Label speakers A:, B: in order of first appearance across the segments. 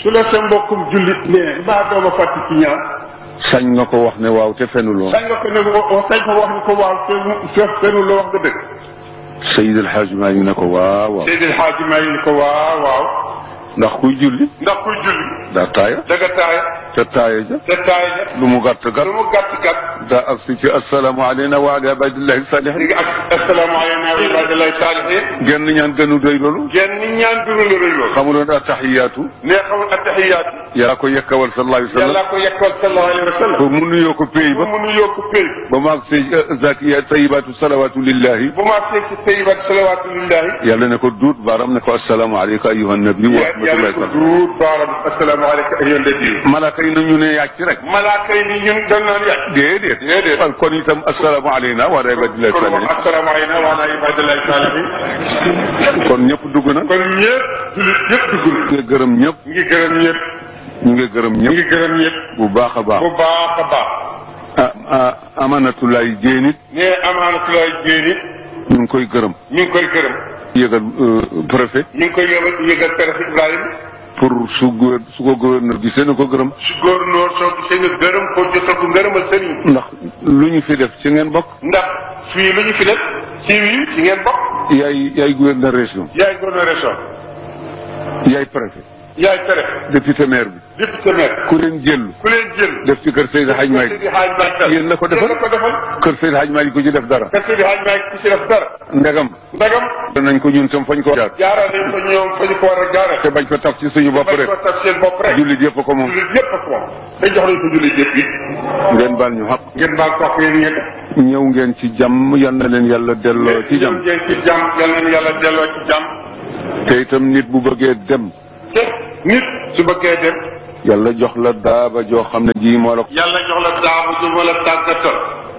A: su la sa mbokkum jullit ne mbaa dooma fàtti ci ñaan
B: sañ nga ko wax ne waaw te fenuloo
A: sañ nga ko ne wa sañ ko wax ni ko waaw te mu te fenu la wax nga dëgg
B: Seydi El Hadj Malick ne ko waaw waaw
A: Seydil Hadji Maalik ni ko waaw waaw
B: ndax kuy julli
A: ndax kuy julli
B: daa taaya
A: daga taaya
B: te taaya ja
A: te taaya ja
B: lu mu gàtt gàtt
A: lu mu gàtt gàtt
B: daa agsi ci assalaamu aleyna wa ala ibadillahi
A: li
B: salihin
A: nga ak assalaamu aleyna wa ibadillahi saalihin
B: genn ñaan gënu doy loolu
A: genn ñaan duru la rëy loolu
B: xamuloon attahiyaatu
A: nee xamul attahiyaatu
B: yaa ko yekkawal sallallahu alayhi wa sallam
A: yàllaa ko yekkal sallallahu alayhi wa sallam
B: ba mu nuyoo ko péy
A: ba
B: ba
A: mu nuyoo ko péy
B: ba maag si zakiya tayibaatu salawaatu lillahi
A: bu ma seeg ci tayibat salawaatu lillahi
B: yàlla ne ko duut baaram ne ko assalaamu aleyka ayuha nabi wa
A: yàlla
B: rahmatullahi
A: ko
B: taala
A: duut baaram assalaamu aleyka ayyuha nabi
B: malaaka yi nañu ne yàcc rek
A: malaaka yi ni ñun dañ naan yàgg
B: déedéet
A: Déedéet.
B: kon kon itam assalaamu aleyna wa ala ibadillahi
A: kon
B: salihin
A: wax assalaamu aleyna wa ala ibadillahi saalihin
B: kon ñëpp dugg na
A: kon ñëpp jullit ñëpp dugg na
B: ñu ngi gërëm ñëpp
A: ñu ngi gërëm ñëpp
B: ñu ngi gërëm
A: ñu
B: ñëpp
A: ngi gërëm ñëpp
B: bu baax a baax
A: bu baax a baax
B: ah ah amanatulaay jéenit
A: ne amaanatulaay jéeni
B: ñu ngi koy gërëm
A: ñu ngi koy gërëm
B: yëgal préfet
A: ñu ngi koy yëgal yëgal préfet Ibrahima
B: pour su gouver su ko gouverneur gisee na ko gërëm
A: su góornóor soo gisee nga gërëm ko jotal ko ngërëmal sëriñ
B: ndax lu ñu fi def ci ngeen bokk
A: ndax fii lu ñu fi def ci wii ci ngeen bokk
B: yaay yaay gouverneur région
A: yaay gouverneur région
B: yaay préfet
A: yaay préfet
B: député maire bi
A: député maire
B: ku leen jël
A: ku leen jël
B: def ci kër Seydi Hadj Malick
A: Seydi Hadj Malick
B: yéen la ko defal
A: yéen la ko defal
B: kër Seydi Hadj Malick ku ci def dara
A: kër Seydi Hadj Malick ku ci def dara
B: ndegam
A: ndagam
B: nañ ko ñun tam fañ ko jaar
A: jaarale nañ ko ñoom fa ñu ko war a jaarale
B: te bañ ko taf ci suñu bopp
A: bañ
B: rek
A: ko taf seen bopp rek
B: jullit yëpp ko moom
A: jullit yëpp ak moom dañ jox nañ ko jullit yëpp yi
B: ngeen baal ñu xaq
A: ngeen baal ko ak yéen ñett
B: ñëw ngeen ci jàmm yal na leen yàlla delloo ci jàmm
A: ngeen ci jàmm yal nañu yàlla delloo ci jàmm
B: te itam nit bu bëggee dem
A: te nit su bëggee dem
B: yàlla jox la daaba joo xam ne ji moo la
A: yàlla jox la daabu du ma la tàggatal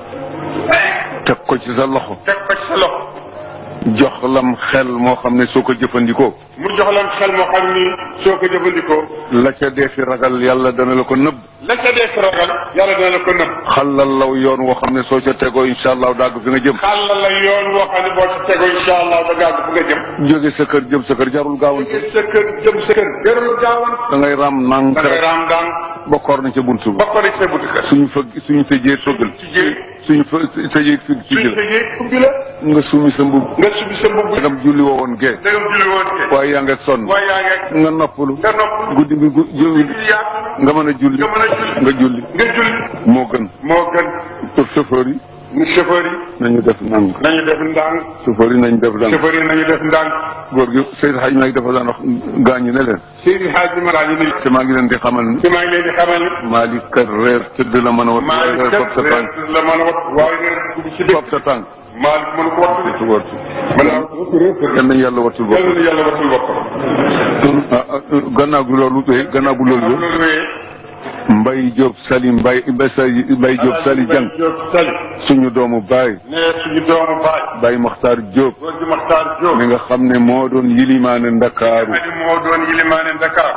B: teg ko ci sa loxo
A: teg ko ci sa loxo
B: jox lam xel moo xam ne soo ko jëfandikoo
A: mu jox leen xel moo xam ni soo ko jëfandikoo
B: la ca dee fi ragal yàlla dana la ko nëbb
A: la ca dee ragal yàlla dana la ko nëbb
B: xalal law yoon woo xam ne soo ca tegoo incha allah dàgg fi nga jëm
A: xàllal la yoon woo xam ne boo ci tegoo incha allah da gàgg fu nga jëm
B: jóge sa kër jëm sa kër jarul gaawante
A: jóge sa kër jëm sa kër jarul gaawan
B: da ngay ram nànk
A: da ngay
B: rek
A: raam daan
B: ba koor na ca buntu ba
A: bokk na ci sa buntu kër
B: suñu fëgg suñu tëjee fëggal
A: ci jëri
B: suñu fë tëjee fi ci
A: suñ
B: jël
A: tëjee ubbi la
B: nga sumi sa mbubb
A: nga subi sa mbubb
B: dagam julli woo woon gee
A: dagam julli woon ke
B: waaye yaa ngi sonn
A: waaye yaa ngi
B: nga noppalu
A: nga nopp
B: guddi gi gu- julli
A: julli yaatu
B: nga mën a julli
A: nga mën a julli
B: nga julli
A: nga julli
B: moo gën
A: moo gën
B: pour chauffeur yi
A: ñu chauffeur yi
B: nañu def ndànk
A: nañu def ndànk
B: chauffeur yi nañu def ndànk
A: chauffeur yi nañu def ndànk
B: góor gi Seydou Hadj Malick dafa daan wax gaañu ne leen
A: Seydi Hadji Mara ñu ni
B: te maa ngi leen di xamal ni
A: te maa ngi leen di xamal ni
B: Malick kat reer tëdd la mën a wat
A: Malick
B: reer
A: kat
B: fab sa tànk
A: la mën a wat waaye reer dugg ci dëkk
B: fab sa tànk
A: Malick mënu ko wattu de
B: su wartu
A: mën naa wattu reer
B: yal nañu yàlla wattul bopp
A: yàlla na yàlla wattul boppam
B: ah, ah, gannaaw gu loolu tey gannaaw gu loolu
A: loolu wéyee
B: Mbay Diop Sali Mbay Mbay Sali Mbay Diop Sali Jang
A: Diop Sali
B: suñu doomu baay
A: ne suñu doomu baay
B: Baay Maxtaar Diop
A: góor gi Maxtaar Diop
B: mi nga xam ne moo doon yilimaane Ndakaaru
A: Adi moo doon yilimaane Dakar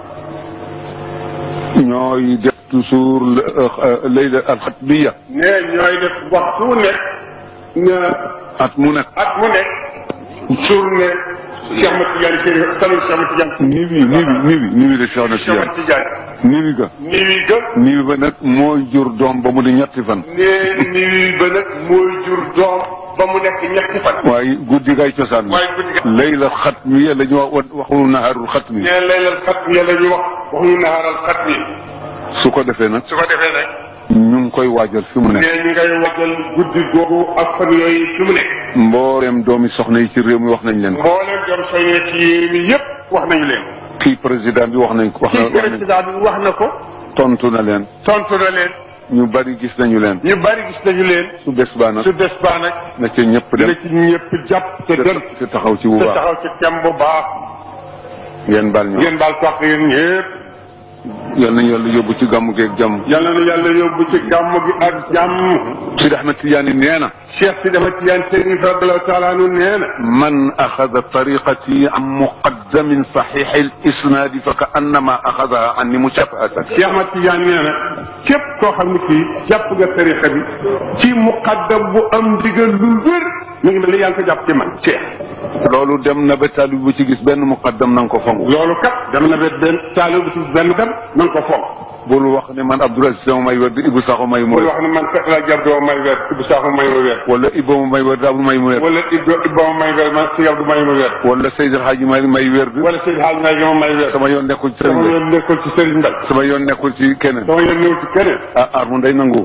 B: ñooy def toujours layla alxatmiya
A: ne ñooy def waxtu nekk na
B: at mu nekk
A: at mu nekk journée Cheikh Ahmed Tidiane Chérif salon Cheikh Ahmed Tidiane
B: niwi niwi niwi niwi de Cheikh na
A: Cheikh Ahmed
B: Tidiane
A: Tidiane
B: niwi ga
A: niwi ga
B: niwi ba nag mooy jur doom ba mu di ñetti fan
A: ne niwi ba nag mooy jur doom ba mu nekk ñetti fan
B: waaye guddi gay cosaan
A: waaye guddi ga
B: layla xatmiya la ñu wax waxu naharul xatmi
A: ne laylal xat mi la ñu wax waxuñu naharal xat mi
B: su ko defee nag
A: su ko defee nag
B: ñu ngi koy waajal fi mu
A: ne
B: nekk
A: ñu ngay waajal guddi googu ak fan yooyu fi mu nekk
B: mbooleem doomi soxna yi ci réew mi wax nañ leen ko
A: mbooleem doom soññee ci yéen mi yëpp wax nañu leen
B: kii président bi wax nañ ko wax na
A: kii
B: wax nañ
A: président bi wax na ko
B: tontu na leen
A: tontu na leen
B: ñu bari gis nañu leen
A: ñu bari gis nañu leen
B: su bés baa nag
A: su des baa nag
B: na ca ñëpp
A: dina
B: dem
A: ci ñëpp jàpp te dem
B: te taxaw ci bu
A: te
B: baax
A: taxaw ci tem bu baax
B: ngeen baal ñu
A: ngeen baal ko yéen ñëpp
B: yal nañu yàlla yóbbu ci gàmmu geeg jàmm
A: yàlla na yàlla yóbbu ci gàmm gi ak jàmm
B: Sidi Ahmed Tidiane nee na
A: Cheikh Sidi Ahmed Tidiane Chérif radiyallahu taala anhu nee na
B: man axada tariqati an muqaddamin saxiixi al isnaadi fa ka annama axadaha anni mushafahatan
A: Cheikh Ahmed Tidiane nee na képp koo xam ne kii jàpp nga tarixa bi ci muqaddam bu am ndigal lu wér mi ngi mel ni yaa ngi ko jàpp ci man Cheikh
B: loolu dem na ba taalib bu ci gis benn muqaddam na nga ko fonk
A: loolu kat dama na bet benn taalib bu ci benn dem na nga ko fonk
B: bul wax ne man Abdoul Aziz sama may wér di Ibou Sakho may mu
A: bul
B: wér
A: wax ne man kat laa jar doo may weer Ibou Sakho may ma weer
B: wala Ibou may wér di Abdou may mu wér
A: wala Ibou Ibou may weer man si Abdou may ma weer
B: wala Seydil Hadji may may wér di
A: wala Seydou Hadj May ma may weer
B: sama yoon nekkul ci
A: sama
B: sëriñ
A: yoon nekkul ci Serigne Mbal
B: sama yoon nekkul ci keneen
A: sama yoon ñëw ci keneen
B: ah armu day nangu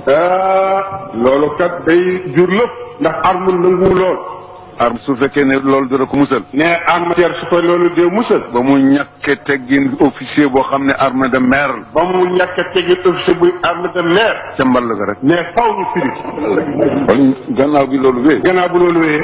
A: ah loolu kat day jur lépp ndax arme nangu lool
B: arme su fekkee ne loolu dara ko musal
A: ne armatière su ko loolu dee musal
B: ba mu ñàkke teggin officier boo xam ne arme de mer
A: ba mu ñàkk a tegi officier buy arme de mer
B: ca mball ga rek
A: ne faw ñu firi
B: kon gannaaw bi loolu wee
A: gannaaw bu loolu wéyee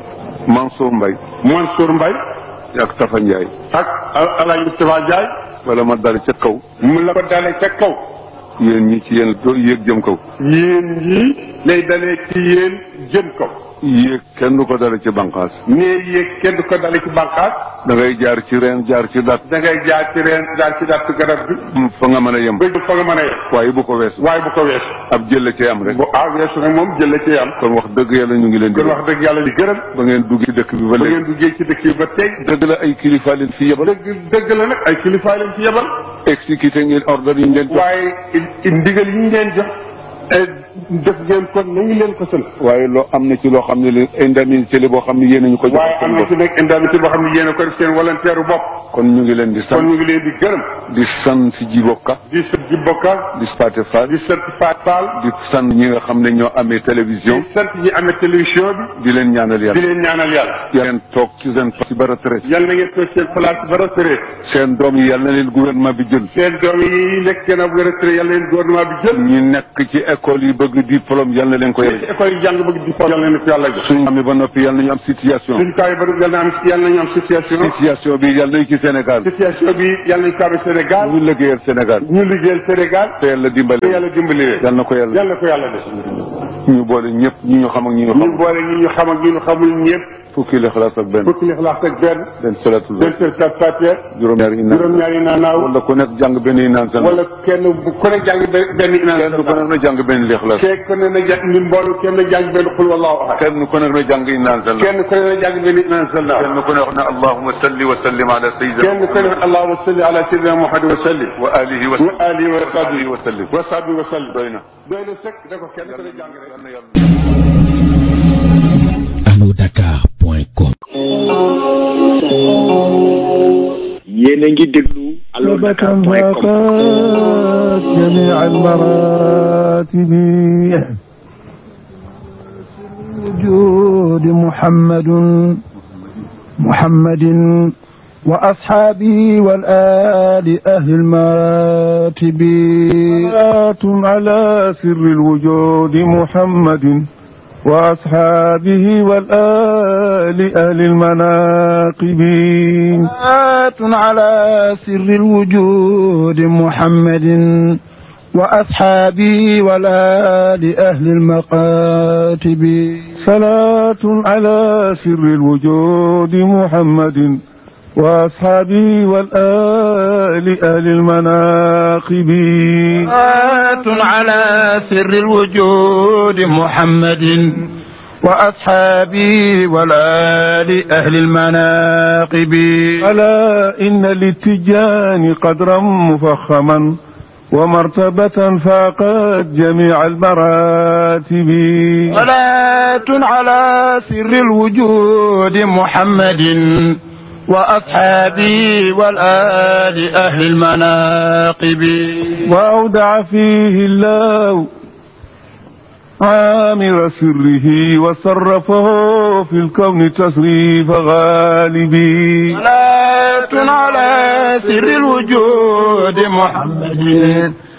B: Mansour Mbaye
A: Mansour Mbaye
B: ak Tafa Ndiaye
A: ak Alaaji Moustapha Ndiaye
B: wala ma dal ca kaw
A: mu la ko dalee ca kaw
B: yéen ñi ci yéen doo yéeg jëm kaw
A: yéen ñii lay dalee ci yéen jëm kaw
B: yéeg kenn du ko dale ci banqaas
A: ne yéeg kenn du ko dalee ci bànqaas
B: da ngay jaar ci reen jaar ci dat
A: da ngay jaar ci reen jaar ci dattu garab bi
B: fa nga mën a yem
A: ba du fa nga mën a yem
B: waaye bu ko weesu
A: waaye bu ko weesu
B: ab jëlle ci am rek
A: bu ah weesu nag moom jël la ci am
B: kon wax dëgg yàlla ñu ngi leen di
A: kon wax dëgg yàlla di gërëm
B: ba ngeen dugg ci dëkk bi ba
A: ba
B: léegi
A: ngeen duggee ci dëkk yi ba tey
B: dëgg la ay kilifa leen fi yebal
A: dëgg dëgg la nag ay kilifaay leen ci yebal
B: exécuté ngeen ordre yi ngeen jox
A: waaye i- i- ndigal yi ñu leen jox eh, def ngeen kon nañu leen ko sant
B: waaye loo am na ci loo xam ne li indemnité li boo xam ne yéen a ñu ko jox
A: waaye am na ci nag indemnité boo xam ne yéen a ko def seen volontaire bopp
B: kon ñu ngi leen di
A: kon
B: sant
A: ñu ngi leen di gërëm
B: di sant si Djiboka
A: di sant ji bokka
B: di Spate Fall
A: di sant Faat Fall
B: di sant ñi nga xam ne ñoo amee télévision
A: di sant ñi amee télévision
B: di leen ñaanal
A: bi di
B: yàlla
A: leen ñaanal yàlla
B: yàlla ngeen toog ci seen ci ba retraite
A: yal na ngeen toog seen place ba retraite
B: seen doom yi yàlla na leen gouvernement bi jël
A: seen doom yi nekk gën a retraite yal na leen gouvernement bi jël
B: ñi nekk ci école yi bëgg diplôme yàlla na leen ko
A: ci
B: yàlla
A: école yi jàng bëgg di yal na leen ko yàlla jox
B: suñu amee ba noppi yàlla nañu am situation
A: suñ kaw yi ba yal na am yal nañu am situation
B: situation bi yàlla nañu ci Sénégal
A: situation bi yal nañu ko amee Sénégal
B: ñu liggéeyal Sénégal
A: ñu liggéeyal Sénégal
B: te yàlla dimbale
A: te yàlla dimbali leen
B: yàlla na ko yàlla
A: yàlla ko yàlla def
B: ñu boole ñëpp ñi ñu xam ak ñi ñu
A: ñu
B: xam
A: boole ñi ñu xam ak ñi ñu xamul ñëpp
B: fukki lixlaas ak benn
A: fukki lixlaas ak benn
B: benn salatul
A: benn seen kat fatiha
B: juróom-ñaari inaan
A: juróom-ñaari naanaaw
B: wala ku nekk jàng benn inaan seen
A: wala kenn bu ku ne jàng benn benn
B: kenn
A: inaan
B: ku nekk na jàng benn lixlaas
A: kenn ku ne na jàng ni mboolu kenn na jàng benn xul wallahu ahad
B: kenn ku nekk na jàng inaan seen
A: kenn ku ne na jàng benn inaan sallah
B: kenn ku nekk na allahumma salli wa sallim ala sayyidina
A: kenn ku ne allahumma salli ala sayyidina muhammad wa sallim
B: wa alihi wa
A: wa alihi wa sahbihi
B: wa sallim
A: wa sahbihi wa sallim
B: doy na
A: doy na sëkk da ko kenn ku ne jàng rek
B: yàlla na yàlla
C: allodakar.com
D: yéen a ngi déglu allo dakar point com
E: فاقت جميع المراتب وجود محمد محمد وأصحابه والآل أهل المراتب صلاة على سر الوجود محمد وأصحابه والآل أهل المناقب صلاة على سر الوجود محمد وأصحابه والآل أهل المقاتب صلاة على سر الوجود محمد وأصحابه والآل أهل المناقب صلاة على سر الوجود محمد وأصحابه والآل أهل المناقب ألا إن للتجان قدرا مفخما ومرتبة فاقت جميع المراتب صلاة على سر الوجود محمد وأصحابه والآل أهل المناقب وأودع فيه الله عامر سره وصرفه في الكون تصريف غالبي صلاة على سر الوجود محمد